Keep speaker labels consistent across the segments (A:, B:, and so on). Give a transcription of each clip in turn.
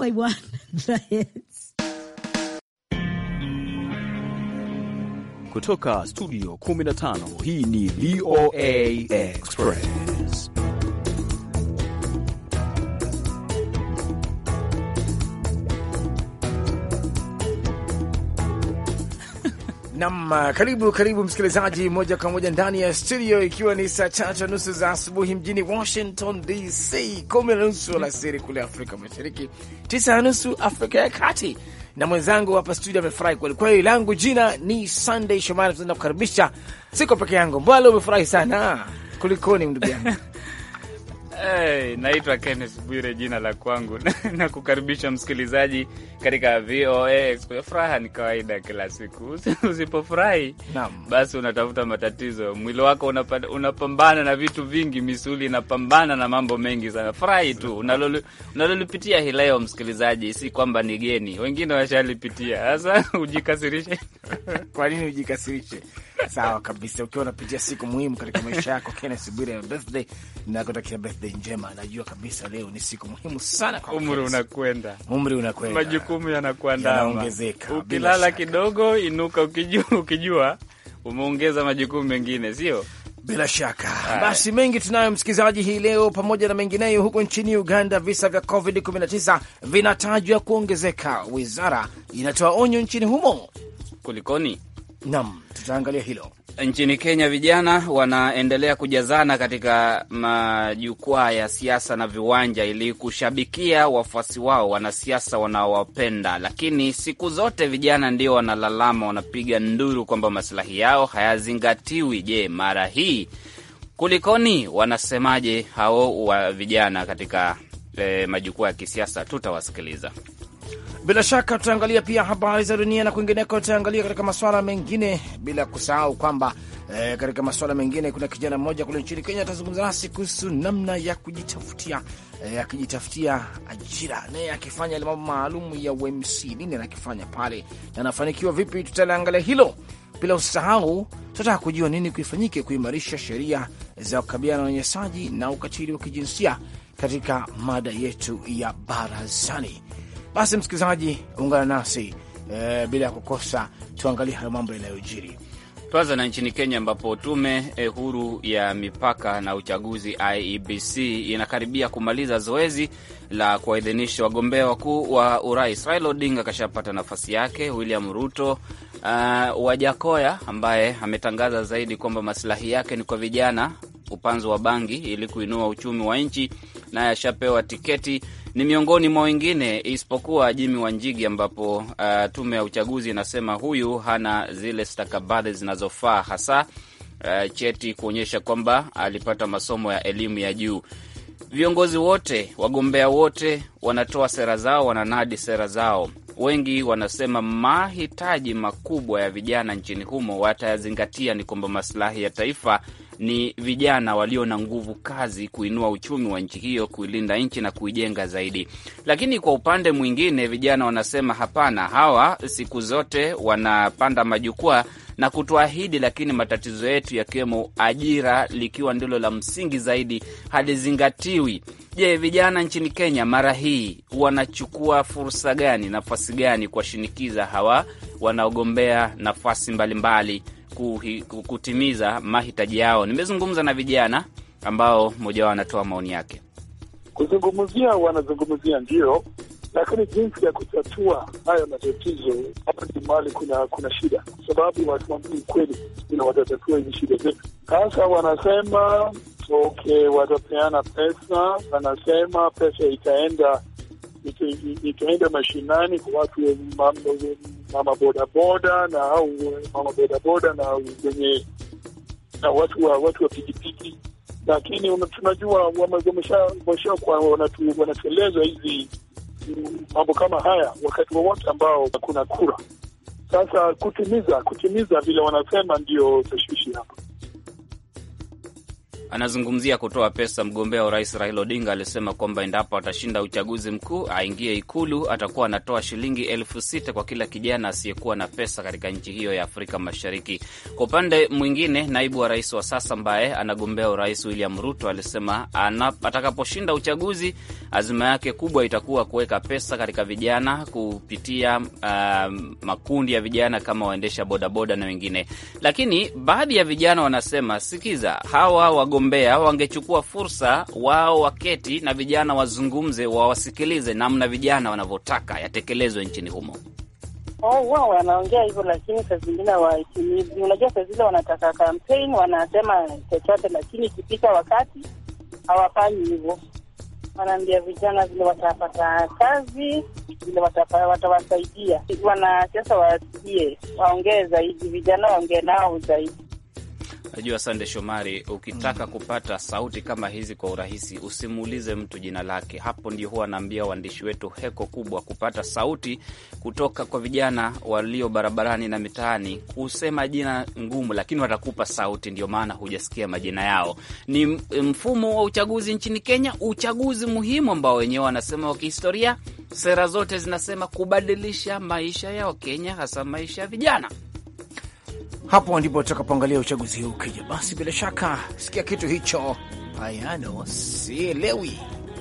A: by one, the hits.
B: Kutoka studio 15 hii ni VOA Express.
C: Nam, karibu karibu msikilizaji, moja kwa moja ndani ya studio, ikiwa ni saa tatu na nusu za asubuhi mjini Washington DC, kumi na nusu alasiri kule Afrika Mashariki, tisa na nusu Afrika ya Kati, na mwenzangu hapa studio amefurahi kwelikweli. Langu jina ni Sunday Shomari, tunaenda kukaribisha. Siko peke yangu, mbwalo umefurahi sana, kulikoni ndugu yangu?
D: Hey, naitwa Kenneth Bwire jina la kwangu na kukaribisha msikilizaji katika VOA Express. Furaha ni kawaida kila siku, usipofurahi basi unatafuta matatizo. Mwili wako unapa, unapambana na vitu vingi, misuli inapambana na mambo mengi sana. Furahi tu unalolipitia hii leo, msikilizaji, si kwamba ni geni, wengine washalipitia. Sasa ujikasirishe
C: kwa nini ujikasirishe? Sawa kabisa, ukiwa unapitia siku muhimu katika maisha yako, Kenneth Bwire ya birthday na kutakia birthday njema. Najua kabisa leo ni siku muhimu sana kwa
D: umri unakwenda,
C: umri unakwenda,
D: majukumu yanakuandama,
C: yanaongezeka.
D: Ukilala kidogo, inuka ukijua, ukijua umeongeza majukumu mengine, sio?
C: Bila shaka basi, mengi tunayo msikilizaji hii leo, pamoja na mengineyo. Huko nchini Uganda, visa vya COVID 19 vinatajwa kuongezeka. Wizara inatoa onyo nchini humo.
D: Kulikoni?
C: Naam, tutaangalia hilo.
D: Nchini Kenya, vijana wanaendelea kujazana katika majukwaa ya siasa na viwanja ili kushabikia wafuasi wao, wanasiasa wanaowapenda. Lakini siku zote vijana ndio wanalalama, wanapiga nduru kwamba masilahi yao hayazingatiwi. Je, mara hii kulikoni? Wanasemaje hao wa vijana katika eh, majukwaa ya kisiasa? Tutawasikiliza.
C: Bila shaka tutaangalia pia habari za dunia na kwingineko, tutaangalia katika masuala mengine, bila kusahau kwamba e, katika masuala mengine kuna kijana mmoja kule nchini Kenya atazungumza nasi kuhusu namna ya kujitafutia e, akijitafutia ajira, naye akifanya ile mambo maalum ya UMC, nini anakifanya pale na anafanikiwa vipi? Tutaliangalia hilo. Bila usahau tutataka kujua nini kuifanyike kuimarisha sheria za kukabiliana na unyanyasaji na ukatili wa kijinsia katika mada yetu ya barazani. Basi msikilizaji, ungana nasi e, bila ya kukosa, tuangalie hayo mambo yanayojiri.
D: Tuanza na nchini Kenya ambapo tume eh, huru ya mipaka na uchaguzi IEBC inakaribia kumaliza zoezi la kuwaidhinisha wagombea wakuu wa urais. Raila Odinga akashapata nafasi yake, William Ruto uh, Wajakoya ambaye ametangaza zaidi kwamba masilahi yake ni kwa vijana, upanzo wa bangi ili kuinua uchumi wa nchi, naye ashapewa tiketi ni miongoni mwa wengine isipokuwa Jimi Wanjigi, ambapo uh, tume ya uchaguzi inasema huyu hana zile stakabadhi zinazofaa, hasa uh, cheti kuonyesha kwamba alipata masomo ya elimu ya juu. Viongozi wote, wagombea wote wanatoa sera zao, wananadi sera zao. Wengi wanasema mahitaji makubwa ya vijana nchini humo watayazingatia ni kwamba masilahi ya taifa ni vijana walio na nguvu kazi, kuinua uchumi wa nchi hiyo, kuilinda nchi na kuijenga zaidi. Lakini kwa upande mwingine, vijana wanasema hapana, hawa siku zote wanapanda majukwaa na kutuahidi, lakini matatizo yetu yakiwemo ajira likiwa ndilo la msingi zaidi halizingatiwi. Je, vijana nchini Kenya mara hii wanachukua fursa gani, nafasi gani kuwashinikiza hawa wanaogombea nafasi mbalimbali mbali kutimiza mahitaji yao? Nimezungumza na vijana ambao mmoja wao anatoa maoni yake.
E: Kuzungumzia wanazungumzia ndio, lakini jinsi ya kutatua haya matatizo hapa ni mahali kuna kuna shida, kwa sababu watu wambili kweli ila watatatua hizi shida zetu. Sasa wanasema okay, watapeana pesa, wanasema pesa itaenda ita, itaenda mashinani kwa watu mama bodaboda na au mama bodaboda na wenye na watu wa watu wa pikipiki, lakini tunajua wameshakuwa wanatueleza hizi mambo kama haya wakati wowote ambao kuna kura. Sasa kutimiza kutimiza vile wanasema ndio tashwishi hapa.
D: Anazungumzia kutoa pesa. Mgombea wa urais Raila Odinga alisema kwamba endapo atashinda uchaguzi mkuu, aingie Ikulu, atakuwa anatoa shilingi elfu sita kwa kila kijana asiyekuwa na pesa katika nchi hiyo ya Afrika Mashariki. Kwa upande mwingine, naibu wa rais wa sasa ambaye anagombea urais William Ruto alisema atakaposhinda uchaguzi, azima yake kubwa itakuwa kuweka pesa katika vijana kupitia uh, makundi ya vijana kama waendesha bodaboda na wengine. Lakini baadhi ya vijana wanasema, sikiza, hawa wagombea wangechukua fursa, wao waketi na vijana wazungumze, wawasikilize namna vijana wanavyotaka yatekelezwe nchini humo.
F: Oh, wao wanaongea hivyo, lakini saa zingine hawahitimizi. Unajua, saa zile wanataka campaign, wanasema chochote, lakini ikifika wakati hawafanyi hivyo. Wanaambia vijana vile watapata kazi, vile watawasaidia. Wanasiasa wasikie, waongee zaidi, vijana waongee nao zaidi.
D: Najua Sande Shomari, ukitaka kupata sauti kama hizi kwa urahisi, usimuulize mtu jina lake. Hapo ndio huwa anaambia waandishi wetu heko kubwa kupata sauti kutoka kwa vijana walio barabarani na mitaani, kusema jina ngumu, lakini watakupa sauti. Ndio maana hujasikia majina yao. Ni mfumo wa uchaguzi nchini Kenya, uchaguzi muhimu ambao wenyewe wanasema wa kihistoria. Sera zote zinasema kubadilisha maisha ya Wakenya, hasa maisha ya vijana.
C: Hapo ndipo tutakapoangalia uchaguzi huu ukija. Basi bila shaka sikia kitu hicho, Piano sielewi.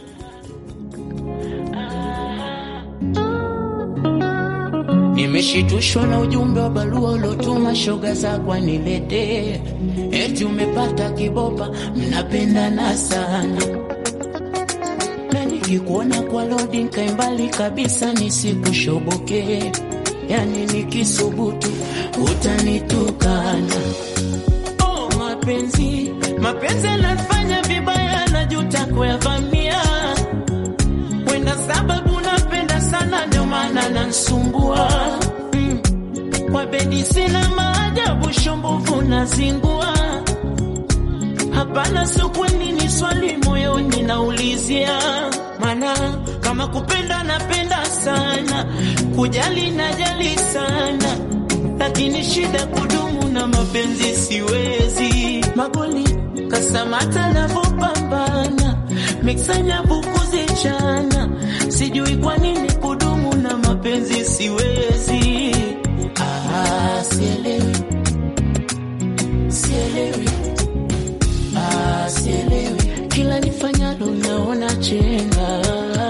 G: Nimeshitushwa na ujumbe wa barua uliotuma shoga zako niletee, eti umepata kibopa, mnapendana sana, na nikikuona kwa lodi nkaimbali kabisa, nisikushobokee Yani nikisubutu utanitukana. Oh, mapenzi mapenzi yanafanya vibaya, najuta kuyavamia. Wenda sababu napenda sana, ndio maana nansumbua. Mm, kwa bedi sina maajabu, shumbuvu nazingua. Hapana, sokweni ni swali moyoni naulizia, mana kama kupenda napenda sana, kujali najali sana, lakini shida kudumu na mapenzi siwezi. Magoli kasamata navyopambana, miksanya bukuzichana, sijui kwa nini kudumu na mapenzi siwezi. Ah, sielewi, sielewi, ah, sielewi, kila nifanyalo naona chenga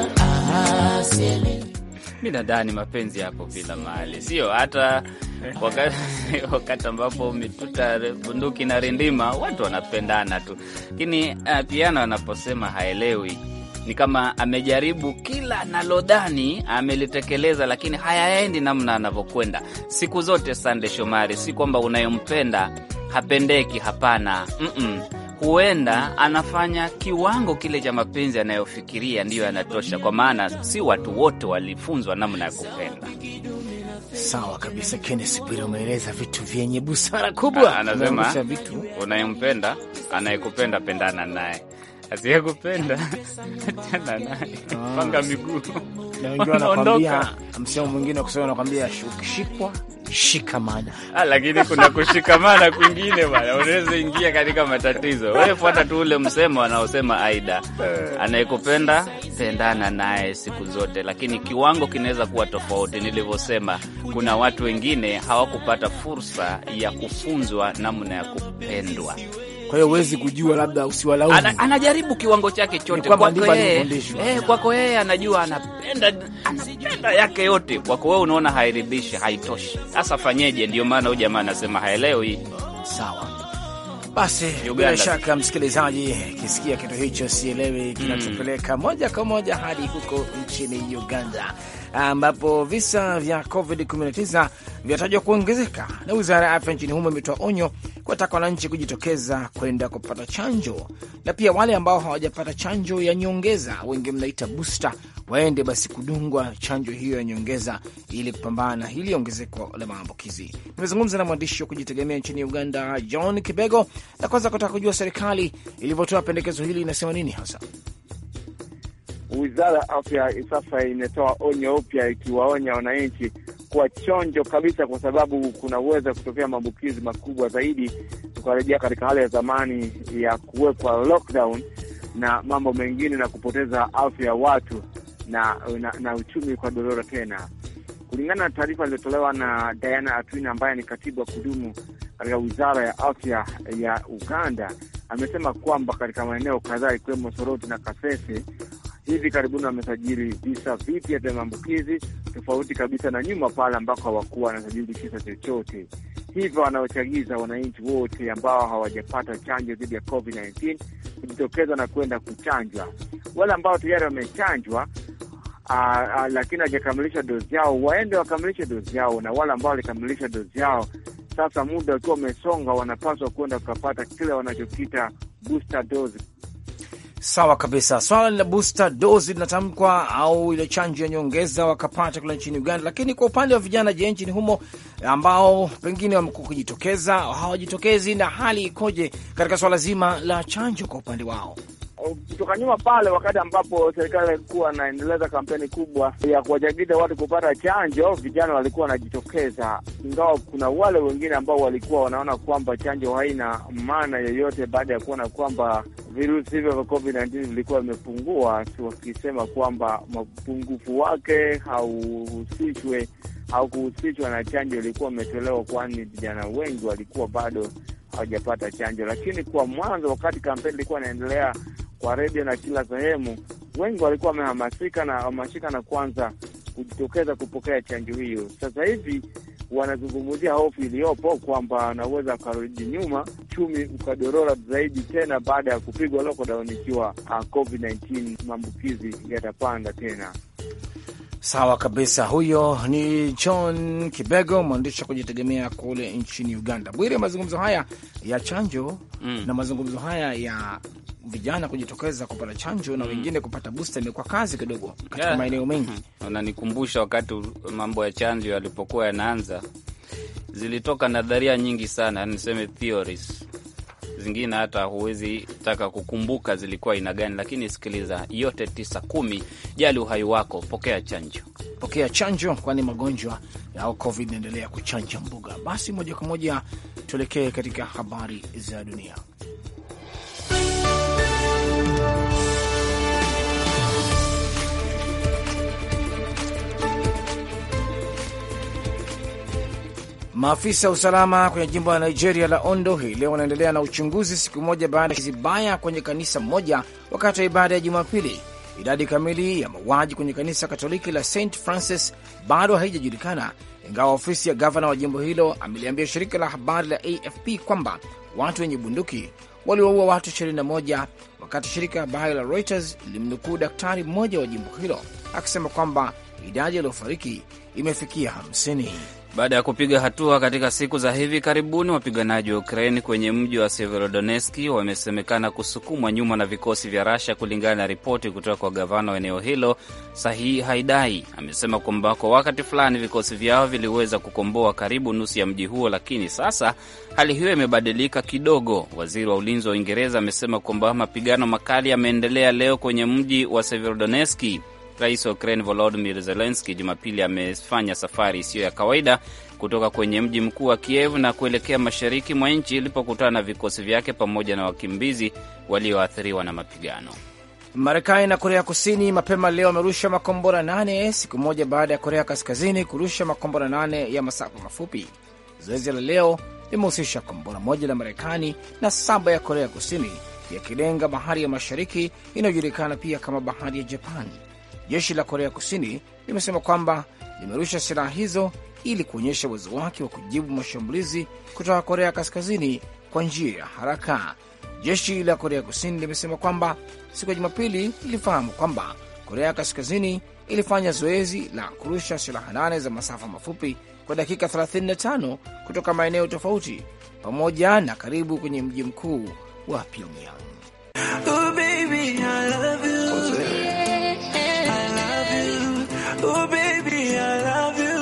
D: Mi nadhani mapenzi yapo kila mahali, sio hata wakati, wakati ambapo mituta bunduki na rindima watu wanapendana tu, lakini uh, Piano anaposema haelewi ni kama amejaribu kila analodhani amelitekeleza, lakini hayaendi namna anavyokwenda siku zote. Sande Shomari, si kwamba unayompenda hapendeki, hapana. mm -mm. Huenda anafanya kiwango kile cha mapenzi anayofikiria ndiyo yanatosha, kwa maana si watu wote walifunzwa namna ya kupenda.
C: Sawa kabisa, Kennes Bwire, umeeleza vitu vyenye busara kubwa.
D: Anasema
C: vitu
D: unayempenda, anayekupenda pendana naye, asiyekupenda achana naye, panga miguu.
C: na wengine wanakwambia, msemo mwingine wa kusema wanakwambia, ukishikwa shikamana.
D: Ah, lakini kuna kushikamana kwingine bwana, unaweza ingia katika matatizo. Wewe fuata tu ule msemo anaosema Aida, anayekupenda pendana naye siku zote, lakini kiwango kinaweza kuwa tofauti. Nilivyosema, kuna watu wengine hawakupata fursa ya kufunzwa namna ya kupendwa.
C: Kwa hiyo huwezi kujua, labda usiwalaumu.
D: Ana, anajaribu kiwango chake chote
C: kwamba
D: kwako
C: ndivyo
D: yeye,
C: alivyofundishwa.
D: eh, kwako yeye anajua anapenda anapenda yake yote, kwako wewe unaona hairidhishi, haitoshi. Sasa fanyeje? Ndio maana huyu jamaa anasema haelewi.
C: Sawa basi, bila
D: Uganda.
C: shaka msikilizaji, kisikia kitu hicho sielewi, kinatupeleka moja kwa moja hadi huko nchini Uganda ambapo visa vya COVID-19 vinatajwa kuongezeka, na wizara ya afya nchini humo imetoa onyo kuwataka wananchi kujitokeza kwenda kupata chanjo, na pia wale ambao hawajapata chanjo ya nyongeza, wengi mnaita booster, waende basi kudungwa chanjo hiyo ya nyongeza ili kupambana na hili ongezeko la maambukizi. Nimezungumza na mwandishi wa kujitegemea nchini Uganda, John Kibego, na kwanza kutaka kujua serikali ilivyotoa pendekezo hili inasema nini hasa.
H: Wizara ya Afya sasa imetoa onyo upya ikiwaonya wananchi kuwa chonjo kabisa, kwa sababu kuna uwezo kutokea maambukizi makubwa zaidi tukarejea katika hali ya zamani ya kuwekwa lockdown na mambo mengine na kupoteza afya ya watu na, na, na uchumi kwa dorora tena. Kulingana na taarifa iliyotolewa na Diana Atwina ambaye ni katibu wa kudumu katika wizara ya afya ya Uganda, amesema kwamba katika maeneo kadhaa ikiwemo Soroti na Kasese hivi karibuni wamesajili visa vipya vya maambukizi tofauti kabisa na nyuma pale ambako hawakuwa wanasajili kisa chochote. Hivyo wanaochagiza wananchi wote ambao hawajapata chanjo dhidi ya COVID-19 kujitokeza na kwenda kuchanjwa. Wale ambao tayari wamechanjwa Uh, uh, lakini hawajakamilisha dozi yao waende wakamilishe dozi yao, na wale ambao walikamilisha dozi yao sasa, muda ukiwa umesonga, wanapaswa kwenda kupata kile wanachokita booster dose.
C: Sawa kabisa. Swala la booster dose linatamkwa au ile chanjo ya nyongeza wakapata kule nchini Uganda, lakini kwa upande wa vijana, je, nchini humo ambao pengine wamekuwa kujitokeza hawajitokezi, na hali ikoje katika swala zima la chanjo kwa upande wao?
H: kutoka nyuma pale, wakati ambapo serikali ilikuwa inaendeleza kampeni kubwa ya kuwachagiza watu kupata chanjo, vijana walikuwa wanajitokeza, ingawa kuna wale wengine ambao walikuwa wanaona kwamba chanjo haina maana yoyote, baada ya kuona kwamba virusi hivyo vya COVID-19 vilikuwa vimepungua, wakisema kwamba mapungufu wake hauhusishwe au kuhusishwa na chanjo ilikuwa imetolewa, kwani vijana wengi walikuwa bado hawajapata chanjo. Lakini kwa mwanzo, wakati kampeni ilikuwa inaendelea kwa redio na kila sehemu, wengi walikuwa wamehamasika na hamasika na kwanza kujitokeza kupokea chanjo hiyo. Sasa hivi wanazungumzia hofu iliyopo kwamba wanaweza wakarudi nyuma, uchumi ukadorora zaidi tena baada ya kupigwa lockdown, ikiwa uh, COVID-19 maambukizi yatapanda tena.
C: Sawa kabisa. Huyo ni John Kibego, mwandishi wa kujitegemea kule nchini Uganda. Bwire, mazungumzo haya ya chanjo mm. na mazungumzo haya ya vijana kujitokeza kupata chanjo na wengine kupata booster imekuwa kazi kidogo katika
D: Yeah.
C: maeneo mengi.
D: Unanikumbusha wakati mambo ya chanjo yalipokuwa yanaanza, zilitoka nadharia nyingi sana, niseme theories zingine hata huwezi taka kukumbuka zilikuwa aina gani, lakini sikiliza, yote tisa kumi, jali uhai wako, pokea chanjo.
C: Pokea chanjo, kwani magonjwa ya COVID inaendelea kuchanja mbuga. Basi moja kwa moja tuelekee katika habari za dunia. Maafisa wa usalama kwenye jimbo la Nigeria la Ondo hii leo wanaendelea na uchunguzi siku moja baada ya kizibaya kwenye kanisa moja wakati wa ibada ya Jumapili. Idadi kamili ya mauaji kwenye kanisa Katoliki la St Francis bado haijajulikana, ingawa ofisi ya gavana wa jimbo hilo ameliambia shirika la habari la AFP kwamba watu wenye bunduki waliwaua watu 21 wakati shirika la habari la Reuters lilimnukuu daktari mmoja wa jimbo hilo akisema kwamba idadi yaliyofariki imefikia 50.
D: Baada ya kupiga hatua katika siku za hivi karibuni, wapiganaji wa Ukraini kwenye mji wa Severodonetski wamesemekana kusukumwa nyuma na vikosi vya Rasha, kulingana na ripoti kutoka kwa gavana wa eneo hilo Sahi Haidai. Amesema kwamba kwa wakati fulani vikosi vyao viliweza kukomboa karibu nusu ya mji huo, lakini sasa hali hiyo imebadilika kidogo. Waziri wa ulinzi wa Uingereza amesema kwamba mapigano makali yameendelea leo kwenye mji wa Severodonetski. Rais wa Ukraine Volodymyr Zelensky Jumapili amefanya safari isiyo ya kawaida kutoka kwenye mji mkuu wa Kiev na kuelekea mashariki mwa nchi ilipokutana na vikosi vyake pamoja na wakimbizi walioathiriwa na mapigano.
C: Marekani na Korea Kusini mapema leo wamerusha makombora nane siku moja baada ya Korea Kaskazini kurusha makombora nane ya masafa mafupi. Zoezi la leo limehusisha kombora moja la Marekani na saba ya Korea Kusini, yakilenga bahari ya mashariki inayojulikana pia kama bahari ya Japan. Jeshi la Korea Kusini limesema kwamba limerusha silaha hizo ili kuonyesha uwezo wake wa kujibu mashambulizi kutoka Korea Kaskazini kwa njia ya haraka. Jeshi la Korea Kusini limesema kwamba siku ya Jumapili lilifahamu kwamba Korea Kaskazini ilifanya zoezi la kurusha silaha nane za masafa mafupi kwa dakika 35 kutoka maeneo tofauti pamoja na karibu kwenye mji mkuu wa Pyongyang.
G: Oh baby, I love you. I love you. Oh baby, I love you.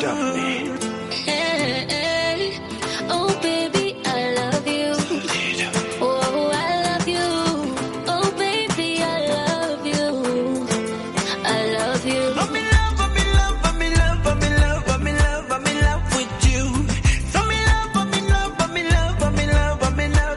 I: Oh baby, I love you. Oh, I love you. Oh baby, I love you. I love you.
G: I'm in love, I'm in love, I'm in love, I'm in love, I'm in love, I'm in love with you. So I'm in love, I'm in love, I'm in love, I'm in love, I'm in love,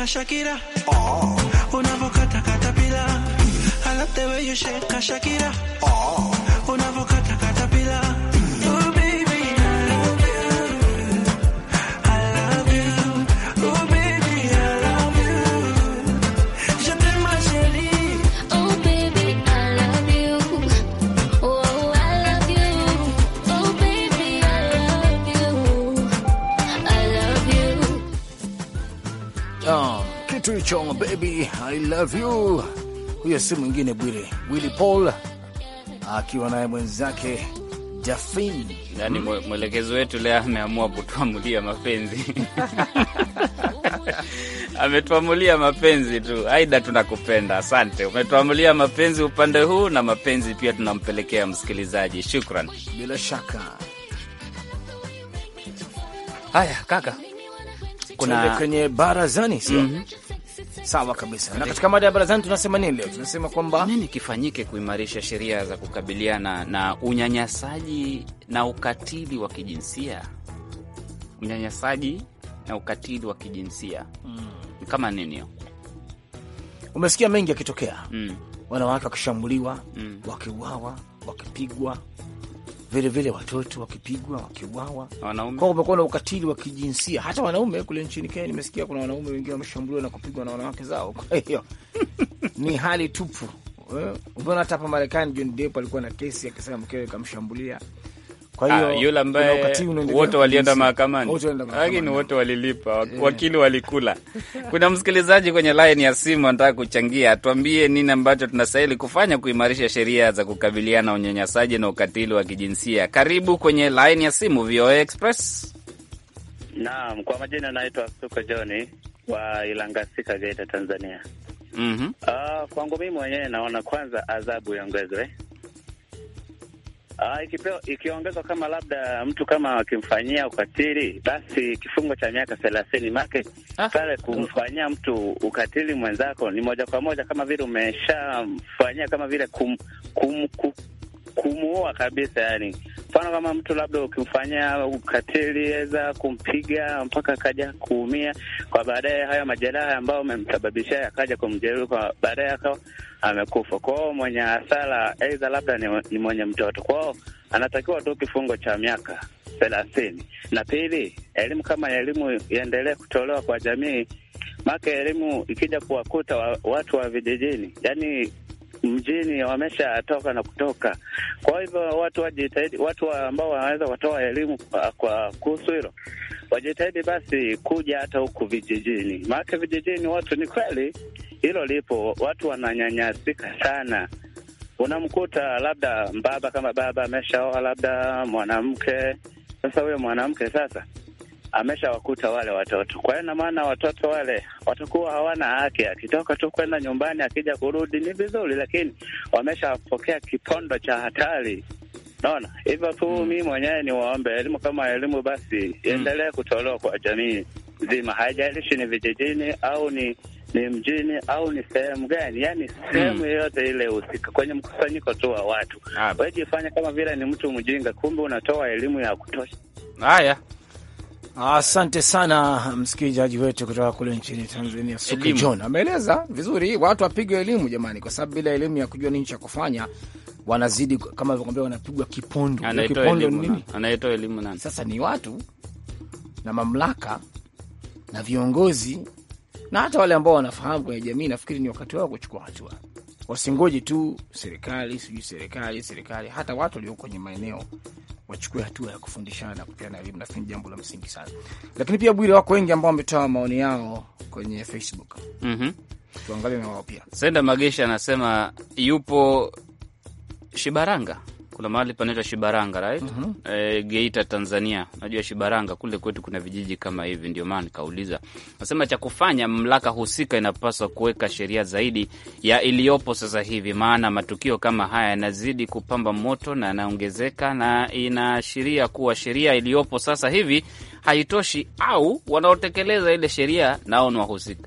G: Shakira. Oh. Unavokata katapila. I love the way you shake Shakira. Oh. Unavokata katapila. Oh baby, I love you. I love you. Oh baby, I love you. Je t'aime ma chérie.
I: Oh baby, I love you. Oh, I love you. Oh baby, I love you. I love you.
C: Ah, kitu hicho baby I love you. Huyo si mwingine Bwire Willy Paul akiwa naye mwenzake Jafin.
D: Yani mwe- mwelekezi wetu leo ameamua kutuamulia mapenzi ametuamulia mapenzi tu. Aida, tunakupenda, asante. Umetuamulia mapenzi upande huu, na mapenzi pia tunampelekea msikilizaji. Shukran.
C: Bila shaka
D: Haya kaka,
C: kuna
D: kuna
C: kwenye barazani sio? Sawa kabisa. Na katika mada ya barazani tunasema nini leo? Tunasema kwamba
D: nini kifanyike kuimarisha sheria za kukabiliana na unyanyasaji na ukatili wa kijinsia? Unyanyasaji na ukatili wa kijinsia ni kama nini hiyo?
C: umesikia mengi yakitokea,
D: Mm.
C: wanawake wakishambuliwa,
D: Mm.
C: wakiuawa, wakipigwa, vile vile watoto wakipigwa, wakiuawa.
D: Wanaume
C: Kwa kumekuwa na ukatili wa kijinsia hata wanaume kule nchini Kenya. Nimesikia kuna wanaume wengine wameshambuliwa na kupigwa na wanawake zao. Kwa hiyo ni hali tupu. Eh, Umeona hata hapa Marekani John Depp alikuwa na kesi akisema mkewe kamshambulia. Kwa hiyo
D: Ah, yule
C: kuna
D: ambaye
C: ukatili unaendelea
D: wote walienda
C: kijinsia.
D: mahakamani,
C: Wote walienda mahakamani.
D: lakini wote walilipa, wak- wakili walikula. Kuna msikilizaji kwenye line ya simu anataka kuchangia, tuambie nini ambacho tunastahili kufanya kuimarisha sheria za kukabiliana na unyanyasaji na ukatili wa kijinsia. Karibu kwenye line ya simu VOA Express.
J: Naam, kwa majina naitwa Suko Johni wa Ilangasika, Geita, Tanzania.
D: Mhm.
J: Ah, kwangu mimi mwenyewe naona kwanza adhabu iongezwe. Ah, ikipewa ikiongezwa kama labda mtu kama akimfanyia ukatili basi kifungo cha miaka thelathini make
D: Ah.
J: pale kumfanyia mtu ukatili mwenzako ni moja kwa moja kama vile umeshamfanyia kama vile kum, kum, kum, kumuua kabisa yani mfano kama mtu labda ukimfanyia ukatili eza kumpiga mpaka akaja kuumia, kwa baadaye hayo majeraha ambayo umemsababishia yakaja kumjeruhi, kwa baadaye akawa amekufa. Kwao mwenye hasara aidha labda ni, ni mwenye mtoto, kwao anatakiwa tu kifungo cha miaka thelathini. Na pili, elimu kama elimu iendelee kutolewa kwa jamii, maana elimu ikija kuwakuta wa, watu wa vijijini yani mjini wameshatoka na kutoka. Kwa hivyo watu wajitahidi, watu wa ambao wanaweza kutoa elimu kwa, kwa kuhusu hilo wajitahidi basi kuja hata huku vijijini, maana vijijini watu ni kweli hilo lipo, watu wananyanyasika sana. Unamkuta labda baba kama baba ameshaoa labda mwanamke, sasa huyo mwanamke sasa ameshawakuta wale watoto. Kwa hiyo ina maana watoto wale watakuwa hawana haki, akitoka tu kwenda nyumbani, akija kurudi ni vizuri, lakini wameshapokea kipondo cha hatari. Naona hivyo tu. Mi mwenyewe ni waombe elimu kama elimu basi iendelee kutolewa kwa jamii nzima, haijalishi ni vijijini au ni ni mjini au ni sehemu gani, yani sehemu yoyote ile husika, kwenye mkusanyiko tu wa watu.
D: Ah.
J: Wewe jifanye kama vile ni mtu mjinga, kumbe unatoa elimu ya kutosha.
D: Haya,
C: Asante sana msikilizaji wetu kutoka kule nchini Tanzania, Suki
D: Elimu.
C: John ameeleza vizuri. Watu wapigwe elimu jamani, kwa sababu bila elimu ya kujua nini cha kufanya wanazidi kama alivyokwambia, wanapigwa kipondo. Hiyo
D: anayetoa
C: kipondo ni
D: elimu
C: nini?
D: na- anayetoa elimu nani?
C: Sasa ni watu na mamlaka na viongozi na hata wale ambao wanafahamu kwenye jamii. Nafikiri ni wakati wao kuchukua hatua, wasingoji tu serikali, sijui serikali serikali, hata watu walio kwenye maeneo wachukue hatua ya kufundishana na kupeana elimu. Nafikiri ni jambo la msingi sana, lakini pia Bwire, wako wengi ambao wametoa maoni yao kwenye Facebook,
D: Mhm.
C: tuangalie na wao pia.
D: Senda Magesha anasema yupo Shibaranga, kuna mahali panaitwa Shibaranga right? Eh, Geita, Tanzania. Najua Shibaranga kule kwetu kuna vijiji kama hivi, ndio maana nikauliza. Nasema cha kufanya, mamlaka husika inapaswa kuweka sheria zaidi ya iliyopo sasa hivi, maana matukio kama haya yanazidi kupamba moto na yanaongezeka, na inaashiria kuwa sheria iliyopo sasa hivi haitoshi, au wanaotekeleza ile sheria nao ni wahusika.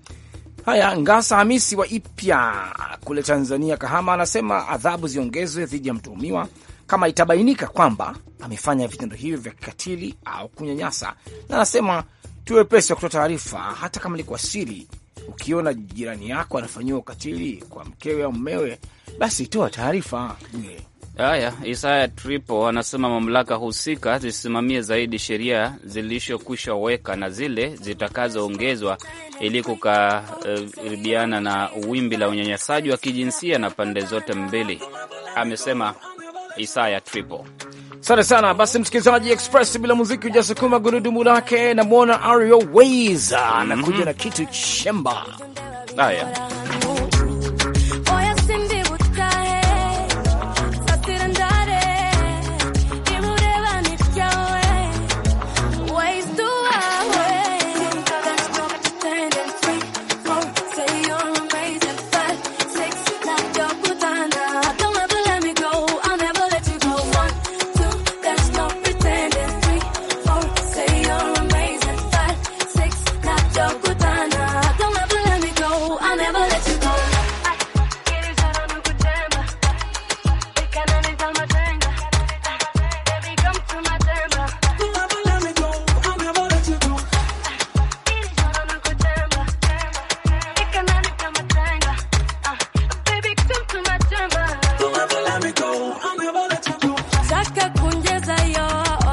C: Haya, Ngasa Hamisi wa Ipya kule Tanzania, Kahama, anasema adhabu ziongezwe dhidi ya mtuhumiwa kama itabainika kwamba amefanya vitendo hivyo vya kikatili au kunyanyasa, na anasema tuwe pesi wa kutoa taarifa, hata kama ni kwa siri. Ukiona jirani yako anafanyiwa ukatili kwa mkewe au mmewe, basi toa taarifa. Bwire.
D: Haya, Isaya Tripo anasema mamlaka husika zisimamie zaidi sheria zilishokwisha weka na zile zitakazoongezwa ili kukaribiana uh, na wimbi la unyanyasaji wa kijinsia na pande zote mbili, amesema Isaya Tripo.
C: Asante sana. Basi msikilizaji, Express bila muziki hujasukuma gurudumu lake. Namwona Ario Ways anakuja na kitu chemba.
D: Haya,
I: Voy a sindi butahe, satira ndare, imureba nityawe, ways to our There's no pretending free, oh, say you're amazing, five, six, knock your putana. Don't ever let me go, I'll never let you go. One, two, there's no pretending free, oh, say you're amazing, five, six, knock your putana. Don't ever let me go, I'll never let you go. Saka kunjeza yo,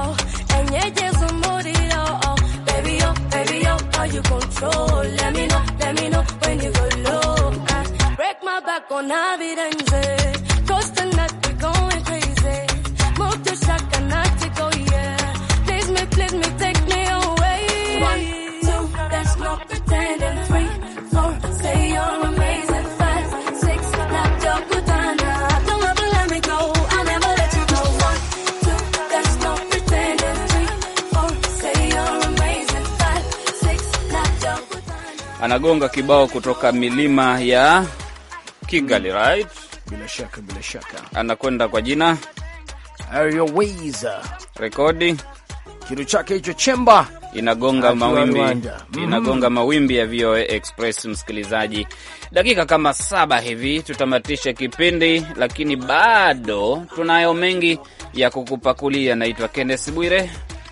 I: enyejezo umuriro, baby yo, baby yo, how you control? Let me know, let me know when you go low. Uh, break my back on evidence, cause tonight we going crazy. Move to shaka, not to go, yeah. Please me, please me, take me away. One, two, there's no pretending. Three, four, say you're amazing. Five, six, knock your putana. Don't ever let me go, I'll never let you go. One, two, there's no pretending. Three, four, say you're amazing. Five, six, knock your putana.
D: anagonga kibao kutoka milima ya Kigali, right?
C: Bila shaka, bila shaka,
D: Anakwenda kwa jina
C: Ario Ways
D: rekodi
C: kitu chake hicho chemba
D: inagonga
C: Akiwa
D: mawimbi
C: Rwanda. Mhm.
D: inagonga mawimbi ya VOA Express. Msikilizaji, dakika kama saba hivi tutamatisha kipindi, lakini bado tunayo mengi ya kukupakulia. Naitwa Kenneth Bwire.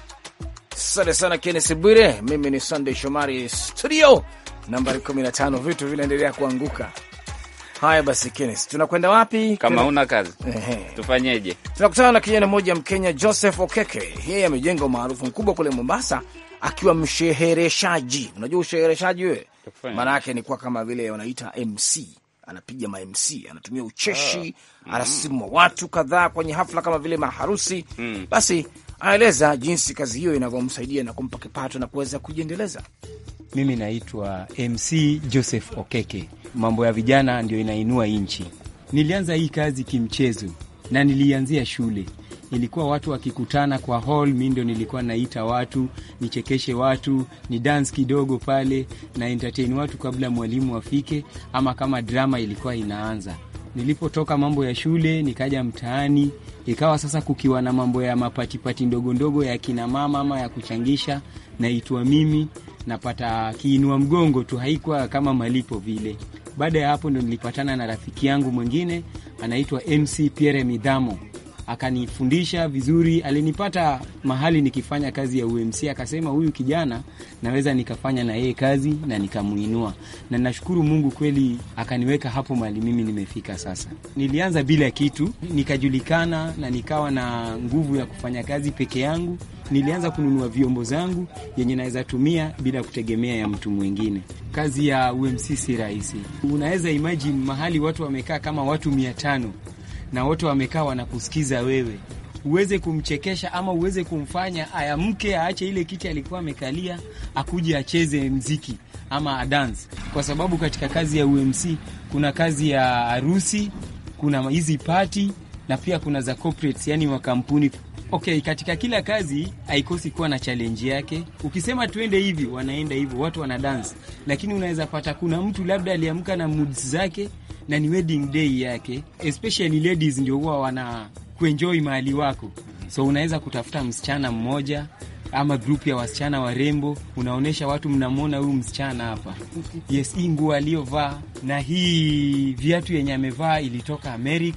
C: Asante sana Kennes Bwire. Mimi ni Sunday Shomari, studio nambari 15. Vitu vinaendelea kuanguka. Haya basi, Kennes, tunakwenda wapi?
D: Kama
C: Tuna-
D: una kazi
C: Ehe.
D: tufanyeje?
C: tunakutana na kijana mmoja Mkenya, Joseph Okeke. Yeye amejenga umaarufu mkubwa kule Mombasa akiwa mshehereshaji. Unajua ushehereshaji wewe,
D: Kufanya.
C: maana yake ni kuwa kama vile wanaita MC, anapiga ma MC, anatumia ucheshi, anasimua watu kadhaa kwenye hafla kama vile maharusi.
D: Mm.
C: Basi anaeleza jinsi kazi hiyo inavyomsaidia na kumpa kipato na kuweza kujiendeleza.
K: Mimi naitwa MC Joseph Okeke. Mambo ya vijana ndio inainua nchi. Nilianza hii kazi kimchezo na nilianzia shule. Ilikuwa watu wakikutana kwa hall, mi ndio nilikuwa naita watu nichekeshe watu, ni dance kidogo pale na entertain watu kabla mwalimu afike, ama kama drama ilikuwa inaanza. Nilipotoka mambo ya shule nikaja mtaani, ikawa sasa kukiwa na mambo ya mapatipati ndogo ndogo ya kina mama ama ya kuchangisha, naitwa mimi napata kiinua mgongo tu, haikuwa kama malipo vile. Baada ya hapo ndo nilipatana na rafiki yangu mwingine anaitwa MC Pierre Midhamo, akanifundisha vizuri. Alinipata mahali nikifanya kazi ya UMC, akasema huyu kijana naweza nikafanya na yeye kazi na nikamuinua, na nashukuru Mungu kweli akaniweka hapo mahali mimi nimefika sasa. Nilianza bila kitu, nikajulikana na nikawa na nguvu ya kufanya kazi peke yangu. Nilianza kununua vyombo zangu yenye naweza tumia bila kutegemea ya mtu mwingine. Kazi ya UMC si rahisi. Unaweza imagine mahali watu wamekaa kama watu mia tano na wote wamekaa wanakusikiza wewe, uweze kumchekesha ama uweze kumfanya ayamke aache ile kiti alikuwa amekalia akuje acheze mziki ama adance, kwa sababu katika kazi ya UMC kuna kazi ya harusi, kuna hizi pati na pia kuna za corporates, yani makampuni. Okay, katika kila kazi haikosi kuwa na challenge yake. Ukisema tuende hivi, wanaenda hivyo, watu wana dance, lakini unaweza pata kuna mtu labda aliamka na moods zake na ni wedding day yake, especially ladies ndio huwa wana kuenjoy mahali wako, so unaweza kutafuta msichana mmoja ama grupu ya wasichana warembo, unaonyesha watu, mnamwona huyu msichana hapa, yes, hii nguo aliyovaa na hii viatu yenye amevaa ilitoka Amerika,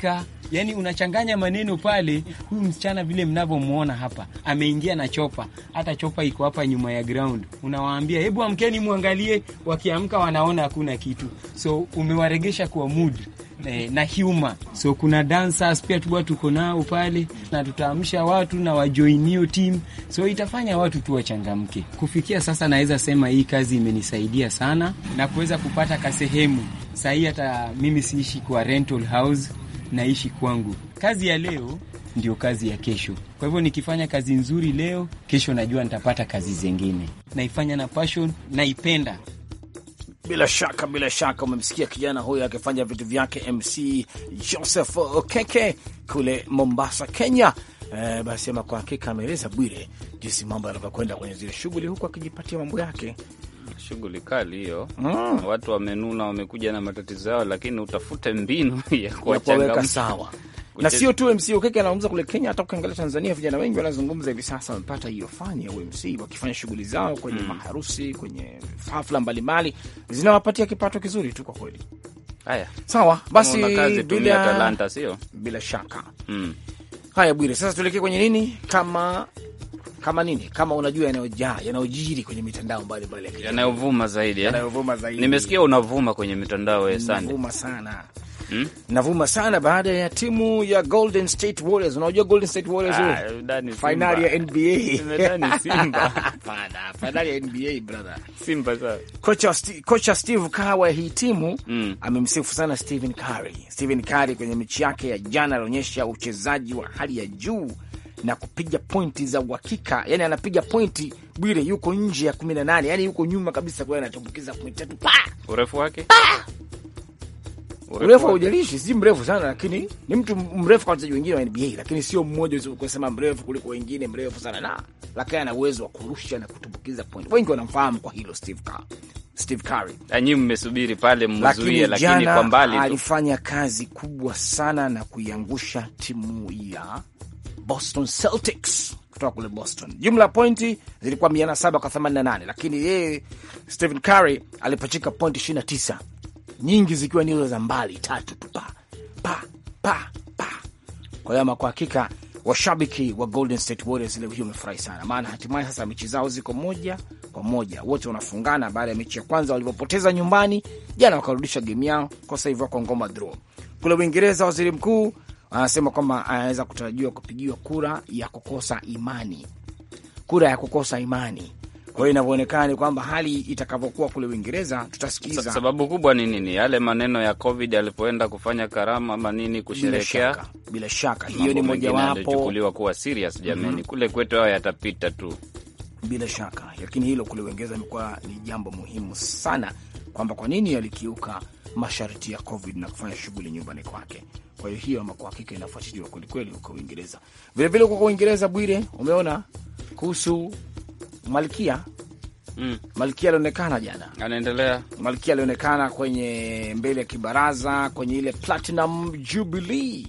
K: Yani unachanganya maneno pale. Huyu msichana vile mnavyomwona hapa ameingia na chopa, hata chopa iko hapa nyuma ya ground. Unawaambia hebu amkeni mwangalie, wakiamka wanaona hakuna kitu, so umewaregesha kwa mood eh, na humor. So kuna dancers pia tuwa tuko nao pale, na tutaamsha watu na wajoin hiyo team, so itafanya watu tu wachangamke. Kufikia sasa, naweza sema hii kazi imenisaidia sana na kuweza kupata kasehemu sahii. Hata mimi siishi kwa rental house, naishi kwangu. Kazi ya leo ndio kazi ya kesho. Kwa hivyo nikifanya kazi nzuri leo, kesho najua nitapata kazi zingine. Naifanya na passion, naipenda.
C: Bila shaka, bila shaka umemsikia kijana huyo akifanya vitu vyake, MC Joseph Okeke kule Mombasa, Kenya. Eh, basi ama kwa hakika ameeleza Bwire jinsi mambo yanavyokwenda kwenye zile shughuli, huku akijipatia mambo yake.
D: Shughuli kali hiyo.
C: Mm.
D: Watu wamenuna, wamekuja na matatizo yao, lakini utafute mbinu ya
C: ya kuwaweka
D: kuwachangamsha.
C: sawa na sio tu MC Okeke anazungumza kule Kenya, hata ukiangalia Tanzania vijana wengi wanazungumza hivi sasa, wamepata hiyo fani ya UMC wakifanya shughuli zao kwenye maharusi, kwenye hafla mbalimbali, zinawapatia kipato kizuri tu kwa kweli.
D: Haya,
C: Sawa basi,
D: Kama una kazi, tumia
C: bila,
D: talanta, sio
C: bila shaka.
D: mm.
C: Haya Bwire, sasa tuelekee kwenye nini, kama kama nini, kama unajua yanayojaa yanayojiri kwenye mitandao mbalimbali ya kijamii
D: yanayovuma zaidi eh?
C: yanayovuma zaidi.
D: Nimesikia unavuma kwenye mitandao ya Sunday.
C: Navuma sana
D: Hmm?
C: navuma sana baada ya timu ya Golden State Warriors. Unajua Golden State Warriors
D: Ah,
C: wewe?
D: Dani Simba.
C: Finali ya NBA.
D: Nimedhani Simba.
C: Hapana, finali ya NBA brother.
D: Simba sasa.
C: Kocha, Sti- kocha Steve Kerr wa hii timu
D: Mm.
C: amemsifu sana Stephen Curry. Stephen Curry kwenye mechi yake ya jana alionyesha uchezaji wa hali ya juu na kupiga pointi za uhakika, yani anapiga pointi Bwire, yuko nje ya kumi na nane, yani yuko nyuma kabisa, kwa hiyo anatumbukiza pointi tatu pa
D: Urefu wake?
C: urefu haujalishi, si mrefu sana, lakini ni mtu mrefu kwa wachezaji wengine wa NBA, lakini sio mmoja kusema mrefu kuliko wengine, mrefu sana na lakini ana uwezo wa kurusha na kutumbukiza point. Wengi wanamfahamu kwa hilo Steve Kerr, Steve Curry,
D: Anyi mmesubiri pale mzuie,
C: lakini
D: lakini
C: jana
D: kwa mbali tu.
C: alifanya kazi kubwa sana na kuiangusha timu ya Boston Celtics kutoka kule Boston. Jumla ya pointi zilikuwa mia saba kwa themanini na nane lakini yeye Stephen Curry alipachika pointi ishirini na tisa nyingi zikiwa ni hizo za mbali tatu tu pa pa pa pa. Kwa hiyo ama kwa hakika washabiki wa Golden State Warriors leo hii wamefurahi sana, maana hatimaye sasa mechi zao ziko moja kwa moja, wote wanafungana baada ya mechi ya kwanza walivyopoteza nyumbani jana, wakarudisha game yao kwa sasa hivi wako ngoma draw. Kule Uingereza, waziri mkuu anasema kwamba anaweza kutarajiwa kupigiwa kura ya kukosa imani, kura ya kukosa imani. Kwa hiyo inavyoonekana ni kwamba hali itakavyokuwa kule Uingereza,
D: Sa-
C: tutasikiza
D: sababu kubwa ni nini? Yale maneno ya COVID alipoenda kufanya karama ama nini
C: bila
D: kusherekea,
C: shaka, bila shaka hiyo
D: mambo
C: ni
D: mengine
C: mojawapo
D: yalichukuliwa kuwa serious. Jamani, kule kwetu hayo yatapita tu.
C: bila shaka, lakini hilo kule Uingereza imekuwa ni jambo muhimu sana, kwamba kwa nini alikiuka masharti ya COVID na kufanya shughuli nyumbani kwake. Kwa hiyo hiyo ama kwa hakika inafuatiliwa kwelikweli huko Uingereza. Vilevile huko kwa Uingereza, Bwire, umeona kuhusu Malkia.
D: Mm.
C: Malkia alionekana jana,
D: Anaendelea
C: Malkia alionekana kwenye mbele ya kibaraza kwenye ile Platinum Jubilee,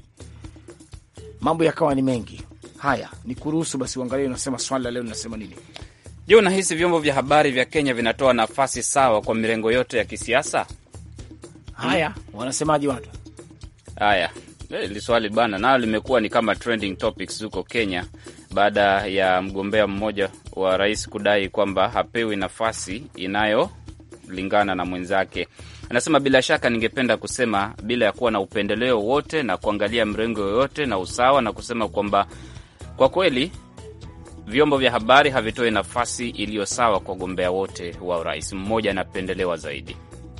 C: mambo yakawa ni mengi. Haya, ni kuruhusu basi uangalie, unasema swali la leo linasema nini?
D: Je, unahisi vyombo vya habari vya Kenya vinatoa nafasi sawa kwa mirengo yote ya kisiasa?
C: Haya, wanasemaje watu?
D: Haya, eh, hili swali bana, nayo limekuwa ni kama trending topics huko Kenya baada ya mgombea mmoja wa rais kudai kwamba hapewi nafasi inayolingana na mwenzake. Anasema bila shaka, ningependa kusema bila ya kuwa na upendeleo wote na kuangalia mrengo yoyote na usawa, na kusema kwamba kwa kweli vyombo vya habari havitoi nafasi iliyo sawa kwa wagombea wote wa urais. Mmoja anapendelewa zaidi.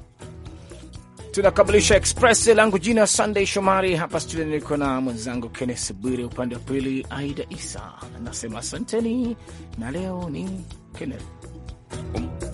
C: Tunakamilisha Express langu jina Sunday Shomari hapa studio, niko na mwenzangu Kennes Bwire, upande wa pili Aida Isa. Nasema asanteni, na leo ni Kenneth